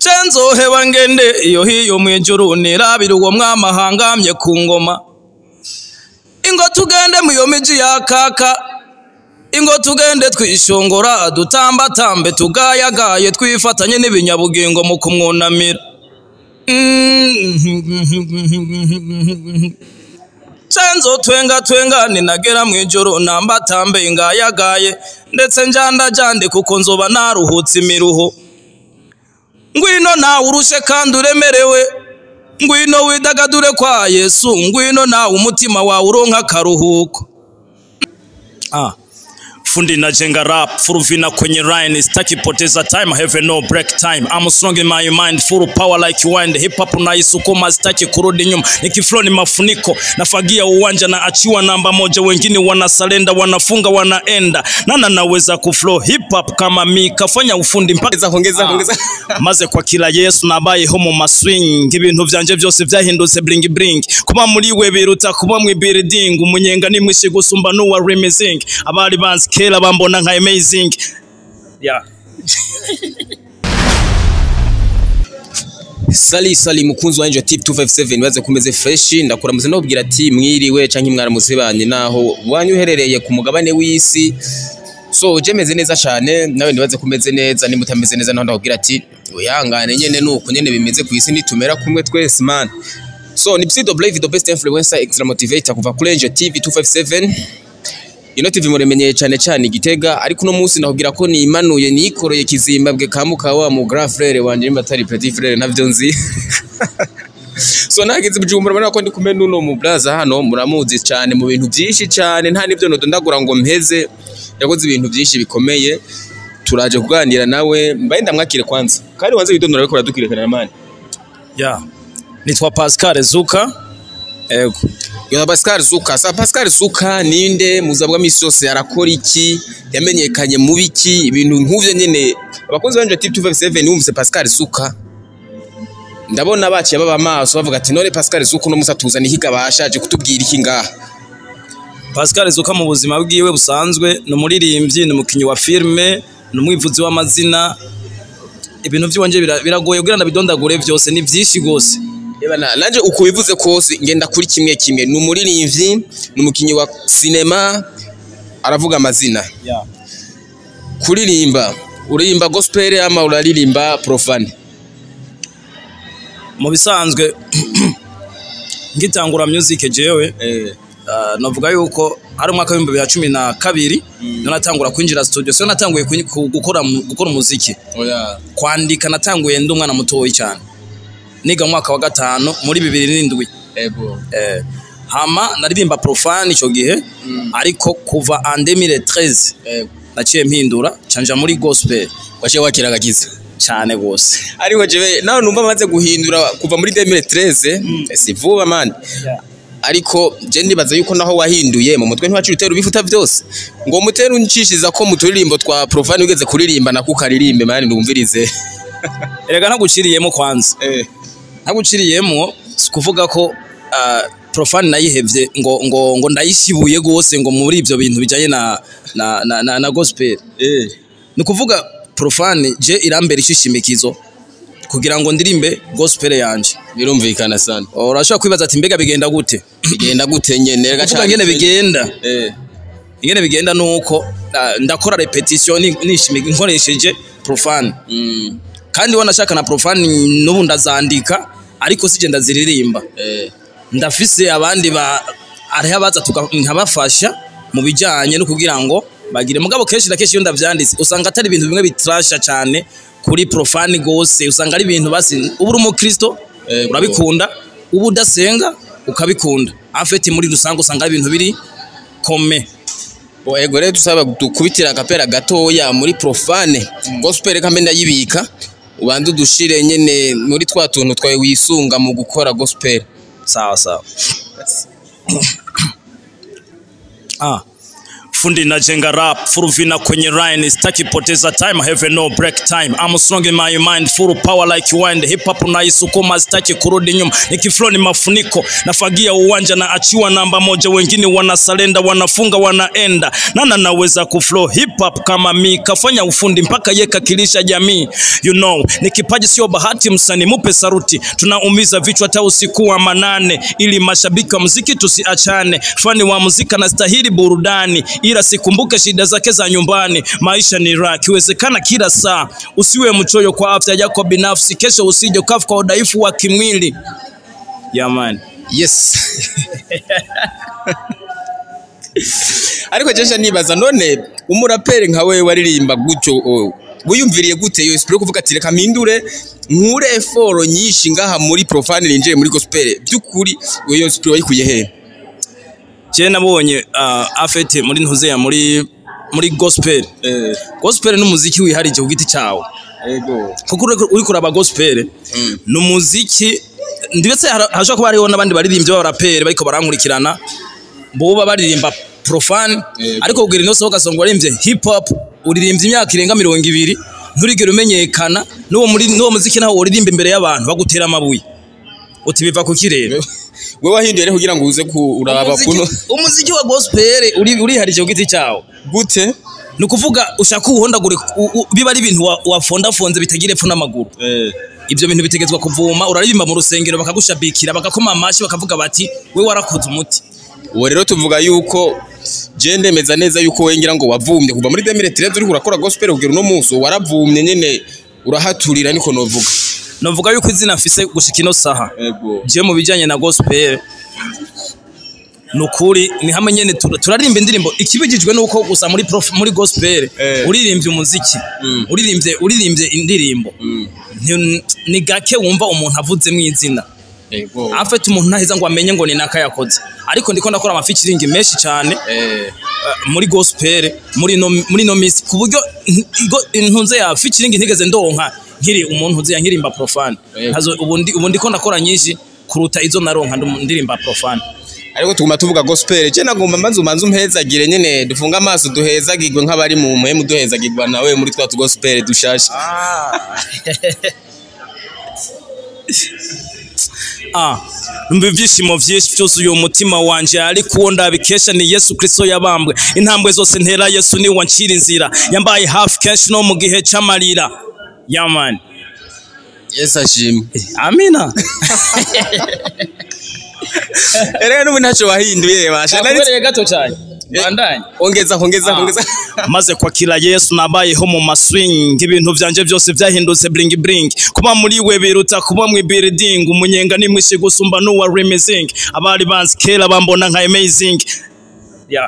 cenzoheba ngende iyo hiyo mwijuru nirabira uwo mwami ahangamye ku ngoma ingo tugende mu iyo miji ya kaka ingo tugende twishongora dutambatambe tugayagaye twifatanye n'ibinyabugingo mu kumwunamira cenzo twenga twenga ninagera mu ijoro nambatambe ingayagaye ndetse njandajande kuko nzoba naruhutse imiruho ngwino nawe urushe kandi uremerewe ngwino widagadure kwa yesu ngwino nawe umutima wawe uronka akaruhuko ah. fundi na jenga rap furuvina kwenye line sitaki poteza time have no break time I'm strong in my mind full power like wind hip hop naisukuma sitaki kurudi nyuma nikiflow ni mafuniko nafagia uwanja na achiwa namba moja wengine wanasalenda wanafunga wanaenda nana naweza kuflow hip hop kama mi kafanya ufundi mpaka ongeza ongeza ongeza maze kwakira yesu nabayeho mu maswing ibintu vyanje byose vyahindutse bring bring kuba muri we biruta kuba mu building umunyenga ni mwishi gusumba n'uwa remezing abari banzi kera bambona nka amazing yeah. sali sali mukunzi wanje tip 257 baze kumeze fresh ndakuramuze nobwira ati mwiriwe canke mwaramutse banye naho wanyu uherereye ku mugabane w'isi so je meze neza cyane nawe nibaze kumeze neza ni mutameze neza naho ndakubwira ati uyangane nyene nuko nyene bimeze ku isi nitumera kumwe twese man so ni Psido Brave the best influencer extra motivator kuva kuri Angel TV 257 ino TV muremenyeye cyane cyane igitega ariko uno munsi nakubwira ko nimanuye nikoreye kizimbabwe kamuka wa mu grand frère wanje nimba atari petit frère ntavyo nzi so nageze bujumbura urabona ko ndi kumwe n'uno mu blaza hano muramuzi cyane mu bintu byinshi cyane nta n'ibyo nodondagura ngo mpeze yakoze ibintu byinshi bikomeye turaje kuganira nawe mbaye ndamwakire kwanza kandi wanze widondora ariko uradukirikana mani yeah. nitwa pascal zuka ego Yona Pascal Zuka. Sa Pascal Zuka ninde muzabwa misi yose arakora iki? Yamenyekanye mu biki? Ibintu nk'uvyo nyene abakozi banje Tip 257 wumvise Pascal Zuka. Ndabona baciye baba maso bavuga ati none Pascal Zuka no musatuza ni higa bashaje kutubwira iki ngaha. pascal zuka mu buzima bwiwe busanzwe ni umuririmbyi ni umukinnyi wa filime ni umwivuzi w'amazina ibintu by'iwanje bira- biragoye kugira ndabidondagure byose ni byinshi rwose Eba na nanje uko bivuze kose ngenda kuri kimwe kimwe ni umuririmbyi ni umukinyi wa sinema aravuga amazina. yeah. Kuririmba uririmba gospel ama uraririmba profane. mu bisanzwe ngitangura music jewe Eh. uh, navuga yuko ari umwaka w'ibihumbi bibiri na cumi na kabiri niho natangura kwinjira studio so natanguye kwi- ku- gukora mu- gukora umuziki Oya. kwandika natanguye ndi umwana mutoyi cyane niga mu mwaka wa gatanu muri bibiri n'indwi Ego. eh, hama naririmba profane icyo gihe ariko kuva en 2013 Ego. naciye mpindura canja muri gospel Waje wakira agakiza. cyane gose ariko jewe nawe numva amaze guhindura kuva muri 2013 si vuba man ariko je ndibaza yuko naho wahinduye mu mutwe ntiwacu utera ubifuta byose ngo mutera uncishiza ko mu turirimbo twa profane ugeze kuririmba nako ukaririmbe mani ndumvirize erega ntaguciriyemo kwanza eh ntaguciriyemo si kuvuga ko uh, profane nayihevye ngo ngo ngo ndayishibuye gose ngo muri ivyo bintu bijanye na na, na, na, na gospel eh ni kuvuga profane je irambera ishishimikizo kugira ngo ndirimbe gospel yanje birumvikana sana urashobora kwibaza ati mbega bigenda gute bigenda gute nyene rega kuvuga ngene bigenda eh ingene bigenda nuko ah, ndakora repetition ni- nishimika nkoresheje profane mm kandi wanashaka na profane n'ubu ndazandika ariko sije ndaziririmba eh ndafise abandi ba ariho abaza tuka- nkabafasha mu bijyanye no kugira ngo bagire mugabo kenshi na kenshi iyo ndavyanditse usanga atari ibintu bimwe bitrasha cyane kuri profane gose usanga ari ibintu basi uba uri umukristo Eh, urabikunda uba udasenga ukabikunda afeti muri rusange usanga ari ibintu biri kome Bo ego rero tusaba dukubitira agapera gatoya muri profane gospel kambe ndayibika ubanze udushire nyene muri twa tuntu twawe wisunga mu gukora gospel sawa sawa ah fundi najenga rap full vina kwenye line sitaki poteza time I have no break time I'm strong in my mind full power like wind hip hop naisukuma sitaki kurudi nyuma nikiflow ni mafuniko nafagia uwanja na achiwa namba moja wengine wanasalenda wanafunga wanaenda nana naweza kuflow hip hop kama mi kafanya ufundi mpaka yeka kilisha jamii you know ni kipaji sio bahati msanii mupe saruti tunaumiza vichwa hata usiku wa manane ili mashabiki wa muziki tusiachane fani wa muziki anastahili burudani ila sikumbuke shida zake za nyumbani maisha ni raha kiwezekana kila saa usiwe mchoyo kwa afya yako binafsi kesho usije ukafa kwa udhaifu wa kimwili jamani yes ariko jesha nibaza none umuraperi nka we waririmba gutyo o, wiyumviriye gute iyo esprit yo kuvuga ati reka mpindure nkure effort nyinshi ngaha muri profane ninjiye muri gospel by'ukuri iyo esprit wayikuye he je nabonye uh, afete muri ntuzeya muri muri gospel eh gospel ni umuziki wiharije ku giti cyawo ego kuko uri- uri kuraba gospel Mm. ni umuziki ndetse hara- hashobora kuba hariho n'abandi baririmbyi b'abaraperi bariko barankurikirana boba baririmba profane Yego. ariko kugira ino sohoka songa waririmbye hip hop uririmbye imyaka irenga mirongo ibiri nturigere umenyekana n'uwo muri n'uwo muziki nawo uririmba imbere y'abantu bagutera amabuye uti biva ku kirere we wahinduye rero kugira ngo uze ku uraba Umuziki- kuno umuziki wa gospel uri uriharije ku giti cyawo gute ni ukuvuga ushaka uwuhondagure u- u- biba ari ibintu wa- wafondafonze bitagira epfo n'amaguru eh ibyo bintu bitegetswe kuvuma uraririmba mu rusengero bakagushabikira bagakoma amashi bakavuga bati we warakoze umuti uwo rero tuvuga yuko je ndemeza neza yuko we ngira ngo wavumye kuva muri 2013 uri kurakora gospel kugira uno munsi waravumye nyene urahaturira niko novuga novuga yuko izina mfise gushika ino saha ego je mu bijanye na gospel nukuri ni hamwe nyene tur- turaririmba indirimbo ikibigijwe nuko gusa muri prof, muri gospel Eh. uririmbye umuziki Mm. uririmbye uririmbye indirimbo Mm. Ni- ni gake wumva umuntu avuze mu izina ego afite umuntu ntaheza ngo amenye ngo ni naka yakoze ariko ndiko ndakora amafikiringi menshi cyane eh uh, muri gospel muri no muri no miss ku buryo n- igo- intunze ya featuring ntigeze ndonka nkiri umuntu uzi yankirimba profane Yego. hazo ubundi ubundi ko ndakora nyinshi kuruta izo naronka ndu- ndirimba profane ariko tuguma tuvuga gospel je nagomba mbanza umanze umpezagire nyene dufunga amaso duhezagirwe nk'abari mu muhemu duhezagirwa nawe muri twa tu gospel dushashe ah numva ibyishimo byinshi byuzuye umutima wanje ariko uwo ndabikesha ni yesu kristo yabambwe intambwe zose ntera yesu ni wancira inzira yambaye hafi kenshi no mu gihe cy'amarira yamani yes ashimwe amina rero n'ubu ntacyo wahinduye basha nari nakubereye gato cyane bandanye ongeza ongeza ongeza maze kwakira yesu nabayeho mu maswing ibintu byanje byose byahindutse bring bring kuba muri we biruta kuba mu building umunyenga ni mwishi gusumba n'uwa remezing abari banzi kera bambona nka amazing yeah.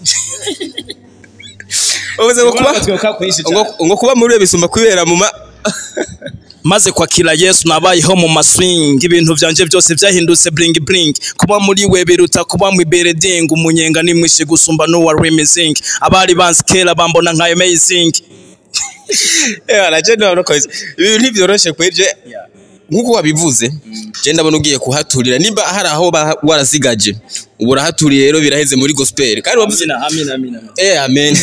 uvuze ngo kuba ngo- ngo kuba muri we bisumba kwibera mu ma maze kwakira yesu nabayeho mu maswing ibintu byanje byose byahindutse bring bring kuba muri we biruta kuba mu building umunyenga ni mwishi gusumba n'uwa remezing abari banzi kera bambona nka amazing Eh, naje ndabona ko ibi ntibyoroshe kwije nkuko wabivuze je ndabona ugiye kuhaturira nimba hari aho ba- warasigaje ubu urahaturiye rero biraheze muri gospel kandi wavuze amina amina amina eh amen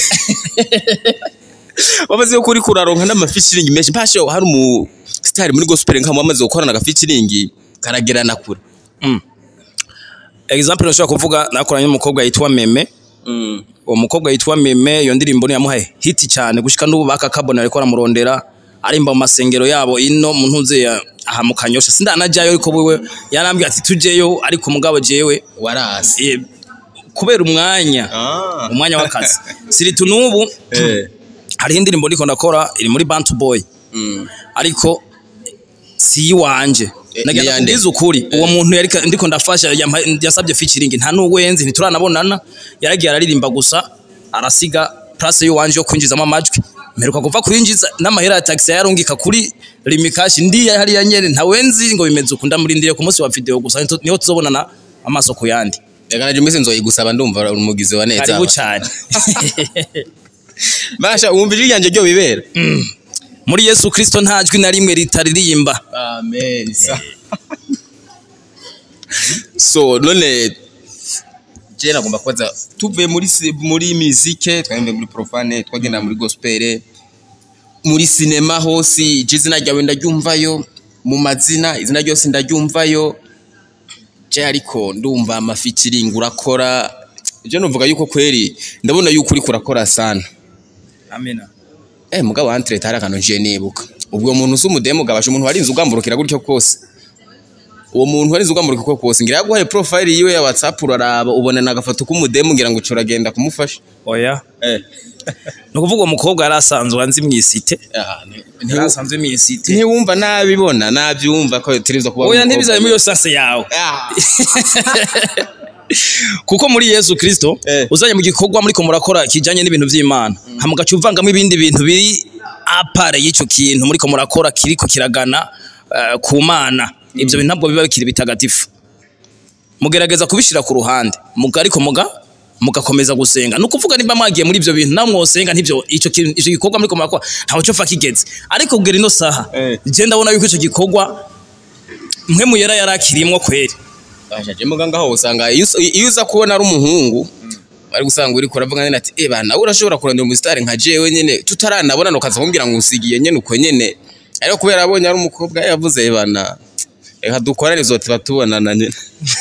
wavuze ko uri kuraronka n'amafishiringi menshi mpashe hari umu star muri gospel nka wamaze gukorana agafishiringi karagerana kure example nashobora kuvuga nakoranye n'umukobwa yitwa meme uwo mukobwa yitwa meme iyo ndirimbo ni yamuhaye hiti cyane gushika n'ubu bakakabona ariko aramurondera arimba mu masengero yabo ino mu ntuze ya- aha mu kanyosha sindanajyayo ariko wewe yarambwiye ati tujeyo ariko umugabo jewe warasi eh, kubera umwanya ah umwanya w'akazi siritu n'ubu eh hariho indirimbo ndiko ndakora iri muri bantu boy mm. ariko si iwanje Eh, nagenda ni yande? kubwiza ukuri uwo muntu yari ndiko ndafasha yampa- yasabye featuring nta n'uwenzi ntituranabonana yaragiye araririmba gusa arasiga place y'uwanje yo kwinjizamo amajwi mperuka kuva kuyinjiza n'amahera ya taxi yarungika kuri limikashi ndi hariya nyene ntawenzi ngo bimeze uku ndamurindiriye ku munsi wa video gusa niho- niho tuzobonana amaso ku yandi reka naje mwese nzoyigusaba ndumva umugizi wa neza karibu cyane basha wumva ijwi ryanjye ryo bibera muri yesu kristo nta jwi na rimwe ritaririmba amen so none je nagomba kubaza tuvuye muri si- muri muzike twagenda muri profane twagenda muri gospel muri sinema hose je izina ryawe ndaryumvayo mu mazina izina ryose ndaryumvayo je ariko ndumva amafeaturing urakora je novuga yuko kweri ndabona yuko uri kurakora sana amina eh mugabo wantre tari akantu nje nibuka ubwo muntu uzi umudemo gabasha umuntu warinze ugamburukira gutyo kose uwo muntu warinze ugamburukira uko kose ngira yaguhaye profile yiwe ya WhatsApp uraraba ubona nagafoto k'umudemo ngira ngo uragenda kumufasha oya eh ni ukuvuga uwo mukobwa yari asanzwe anzi mu isite ah, ni- yari ntiwu- asanzwe mu isite ntiwumva nabibona nabyumva ko turizwa kuba oya umukobwa. ntibizabe muri iyo sanse yawe Ah, kuko muri yesu kirisito Eh. uzanye mu gikorwa muri ko murakora kijyanye n'ibintu by'imana hamugaca uvangamo ibindi bintu biri apare y'icyo kintu muri ko murakora kiriko kiragana eh, ku mana ibyo bintu ntabwo biba bikiri bitagatifu mugerageza kubishyira ku ruhande muga ariko muga mugakomeza gusenga ni ukuvuga niba mwagiye muri ibyo bintu namwe mwosenga ntibyo icyo kintu icyo gikorwa muri ko murakora ntawe cyo fa kigeze ariko kugera ino saha Eh. je ndabona yuko icyo gikorwa mwe muyera yari akirimwo kweri Basha je muganga ho usanga iyo us- iyo uza kubona ari umuhungu ari gusanga uri kuravuga nyene ati eh bana urashobora kurondera umusitari nka jewe nyene tutaranabona ukaza kumbwira ngo usigiye nyene uko nyene ariko kubera abonye ari umukobwa yavuze "Eh bana reka dukorane zote batubonana nyene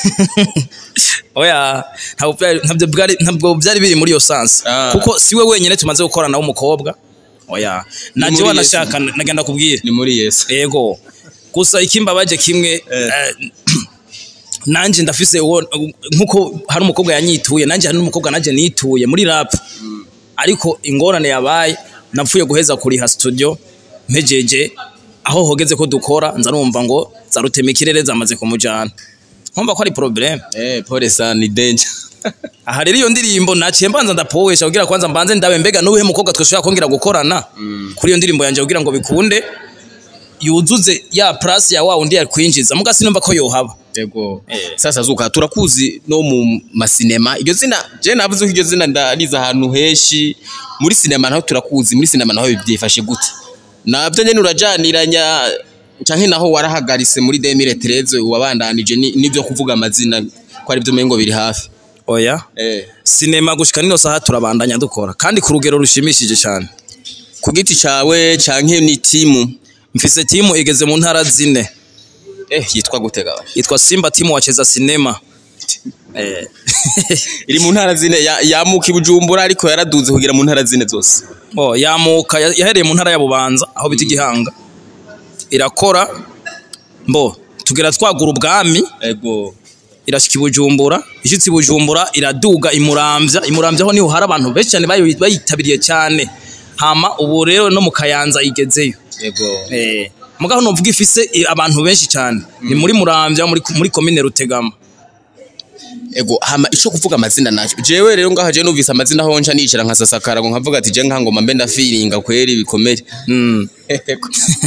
oya ntabwo byari- ntabyo bwari- ntabwo byari biri muri iyo sansi Ah. kuko siwe wenyine tumaze gukorana w'umukobwa oya nanjye muri wanashaka nagenda kubwira ni muri Yesu yego gusa ikimbabaje kimwe eh, nanjye ndafise uwo nkuko hari umukobwa yanyituye nanjye hari n'umukobwa nanjye nituye muri rap ariko ingorane yabaye napfuye guheza kuriha studio mpejeje aho hogeze ko dukora nza numva ngo za rutema ikirere zamaze kumujana nkumva ko ari problème eh pole sana ni danger aha rero iyo ndirimbo naciye mbanza ndapowesha kugira kwanza mbanze ndabe mbega n'uwuhe mukobwa twashobora kongera gukorana kuri iyo ndirimbo yanjye kugira ngo bikunde yuzuze ya plus ya wa undi yakwinjiza muga sinumva ko yohaba yego Eh. sasa zuka turakuzi no mu masinema iryo zina je navuze ko iryo zina ndariza ahantu heshi muri sinema naho turakuzi muri sinema naho byifashe gute nabyo nyene urajaniranya canke naho warahagarise muri 2013 wabandanije ni- nivyo kuvuga amazina ko ari byo mengo biri hafi oya eh sinema gushika nino saha turabandanya dukora kandi ku rugero rushimishije cyane ku giti cawe canke ni timu mfise timu igeze mu ntara zine eh yitwa gute gawa yitwa simba timu wacheza sinema eh. iri mu ntara zine ya- yamuka ibujumbura ariko yaraduze kugira mu ntara zine zose oh, yamuka ya- yahereye mu ntara ya bubanza aho bita igihanga irakora mbo tugera twagura ubwami ego irashika ibujumbura ishitse ibujumbura iraduga imuramvya imuramvya ho niho hari abantu benshi cyane bayi- bayitabiriye cyane hama ubu rero no mu kayanza igezeyo ego eh mugaho novuga ifise i- abantu benshi cyane ni muri muramvya muri muri komine rutegama ego hama ico kuvuga amazina naco jewe rero ngaha je numvise amazina aho nca nicara nkasasakara ngo nkavuga ati je nkangoma mbe ndafiringa kweri bikomere mm. Ego.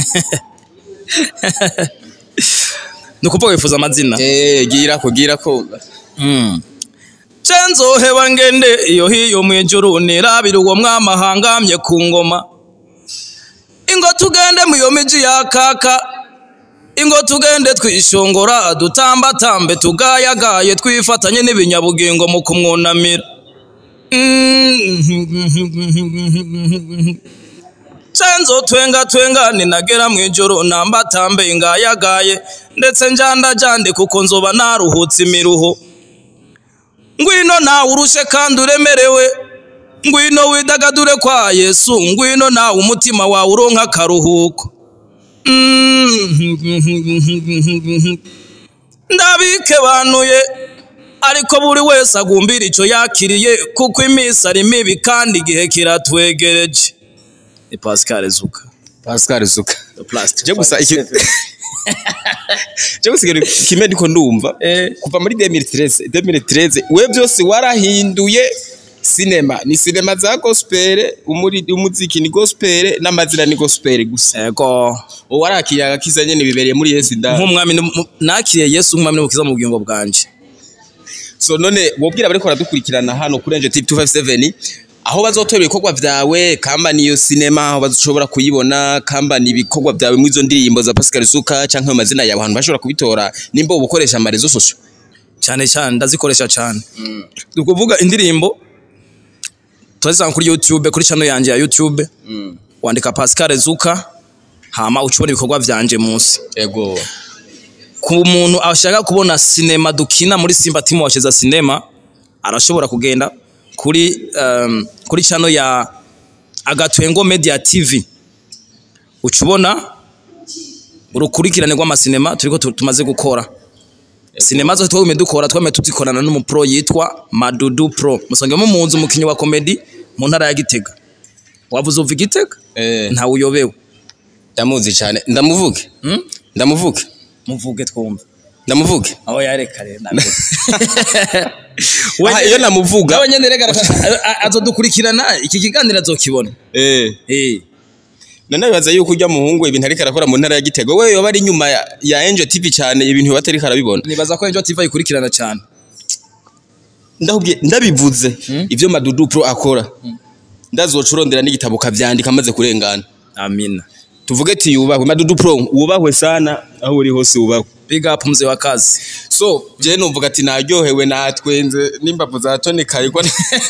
ni ukuvuga wifuza amazina eh gira ko gira ko Mm. cenzoheba ngende iyo hiyo mwijuru nirabira uwo mwamahangamye ku ngoma ingo tugende mu iyo miji ya kaka ingo tugende twishongora dutambatambe tugayagaye twifatanye n'ibinyabugingo mu kumwunamira cenzo twenga twenga ninagera mu ijoro nambatambe ngayagaye ndetse njandajande kuko nzoba naruhutse imiruho ngwino nawe urushe kandi uremerewe ngwino widagadure kwa yesu ngwino nawe umutima wawe uronka akaruhuko ndabike banuye ariko buri wese agumbira icyo yakiriye kuko iminsi ari mibi kandi igihe kiratwegereje ni pascal zuka Pascal Zuka plastic je gusa iki je gusa ikintu kimwe ndiko ndumva Eh. kuva muri 2013 2013 we byose warahinduye sinema ni sinema za gospel umuri umuziki ni gospel n'amazina ni gospel gusa ego warakiriye agakiza nyene bibereye muri Yesu da nk'umwami n'umu- nakiriye yesu nk'umwami n'umukiza mu bugingo bwanje so none wobwira bariko baradukurikirana hano kuri Angel TV 257 aho bazotora ibikorwa vyawe kamba niyo sinema aho bazoshobora kuyibona kamba ni ibikorwa vyawe mu izo ndirimbo za Pascal Suka canke mu mazina yawe abantu bashobora kubitora nimba ubukoresha amarezo social cyane cyane ndazikoresha cyane ni ukuvuga indirimbo turazisanga kuri youtube kuri channel yanjye ya youtube wandika pascal zuka hama ucubona ibikorwa vyanje munsi ego ku muntu ashaka kubona sinema dukina muri simba timu washeza sinema arashobora kugenda kuri um, kuri channel ya agatwengo media tv ucubona urukurikirane rw'amasinema turiko tu- tumaze gukora sinema zose twagumye dukora twame tuzikorana n'umupro yitwa madudu pro musangemo mu nzu umukinyi wa komedi mu ntara ya gitega wavuze uva igitega eh ntawe uyobewe ndamuzi cyane ndamuvuge hmm? ndamuvuge muvuge twumve ndamuvuge aho yareka rero navuge Aha, iyo namuvuga nawe nyene rega azodukurikirana iki kiganiro azokibona eh eh none bibaza yuko ujya muhungu ibintu ariko arakora mu ntara ya Gitego we yoba ari inyuma ya, ya Angel TV cyane ibintu yoba atariko arabibona nibaza ko Angel TV ayikurikirana cyane ndahubwiye ndabivuze ivyo Madudu Pro akora ndazocurondera n'igitabo kavyandika amaze kurengana amina tuvuge ati yubahwe Madudu Pro wubahwe sana aho uri hose wubahwe big up mzee wa kazi so je numvuga ati naryohewe natwenze n'imbavu za Tony Karigwa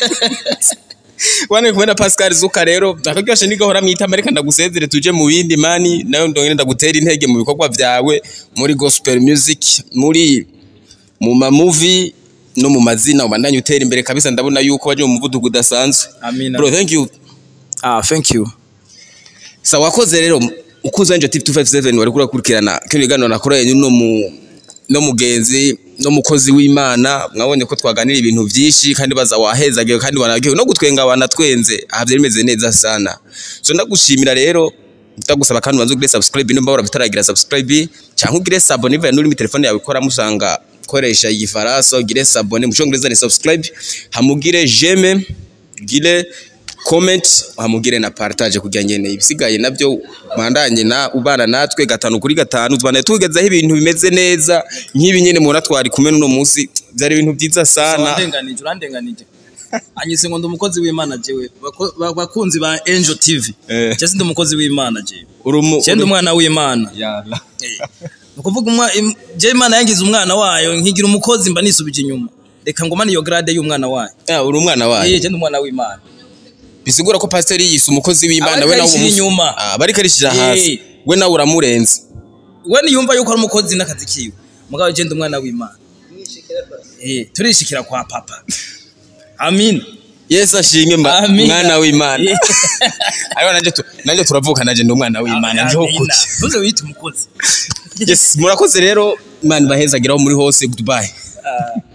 Wane kumena Pascal Zuka rero akaryoshe nigahora mwita Amerika ndagusezere tuje mu bindi mani nayo ndongere ndagutera intege mu bikorwa vyawe muri gospel music muri mu ma movie no mu mazina ubandanye utera imbere kabisa ndabona yuko waje mu muvuduko udasanzwe amina bro thank you ah thank you sa wakoze rero ukuze Angel TV 257 wari kurakurikirana kino kiganiro nakoreye no mu no mugenzi no mukozi w'Imana mwabonye ko twaganira ibintu byinshi kandi baza wahezagiwe kandi wanagiwe no gutwenga wanatwenze aha byari bimeze neza sana so ndagushimira rero ndagusaba kandi ubanze ugire subscribe nimba warabitaragira subscribe cyangwa ugire sabone niba nuri muri telefone yawe ikora musanga koresha igifaransa ugire sabone mu cyongereza ni subscribe hamugire j'aime gire comment hamugire na partage kugira ngene ibisigaye nabyo bandanye na ubana natwe gatanu kuri gatanu tubane tugezaho ibintu bimeze neza nk'ibi nyene mubona twari kumwe n'uno munsi byari ibintu byiza sana urandenganije urandenganije anyise ngo ndi umukozi w'imana jewe Bako- ba- bakunzi ba Angel TV Eh. je ndi umukozi w'imana jewe urumu je ndi umwana w'imana Yala. ni ukuvuga umwa- im- je imana yangize umwana wayo nkigira umukozi mba nisubije inyuma reka ngumane iyo grade y'umwana wayo Ya, uri umwana wayo eh je ndi umwana w'imana bisigura ko pastor yise umukozi w'Imana Abariko we nawe arishira umusi- inyuma. Ah, bariko arishira Eh. hasi we nawe uramurenze we niyumva yuko ari umukozi n'akazi kiwe mugabo je ndi umwana w'imana eh turishikira kwa papa amin Yesu ashimwe mba- Amina. mwana w'Imana Eh. ariho nanje tu- nanje turavuka nanje ndi umwana w'Imana ndiho Amina. kuki ntuze wite umukozi yes murakoze rero imana ibahezagiraho muri hose goodbye Ah.